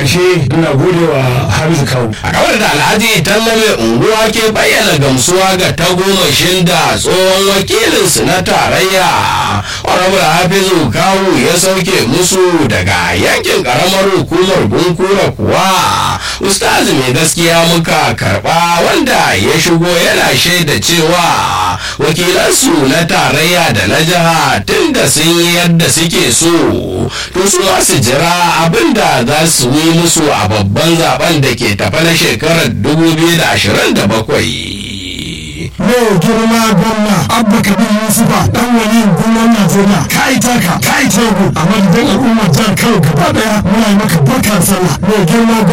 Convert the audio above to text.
ƙarshe ina gode wa hamisu kawu a kawar da alhaji tallame unguwa ke bayyana gamsuwa ga tagomashin da tsohon wakilinsu na tarayya honorable hafizu kawu ya sauke musu daga yankin karamar hukumar bunkura kuwa ustazi mai gaskiya muka karba wanda ya shigo yana shaida cewa wakilansu na tarayya da na jiha tun da sun yi yadda suke so to su ma su jira abin da za su yi musu a babban zaben da ke tafa na shekarar 2027 mai girma gwamna abba kabir yusufa dan wani gwamnan najeriya ka yi taka ka yi tagu a madadin al'ummar jihar kano gaba daya muna yi maka barkar sallah mai girma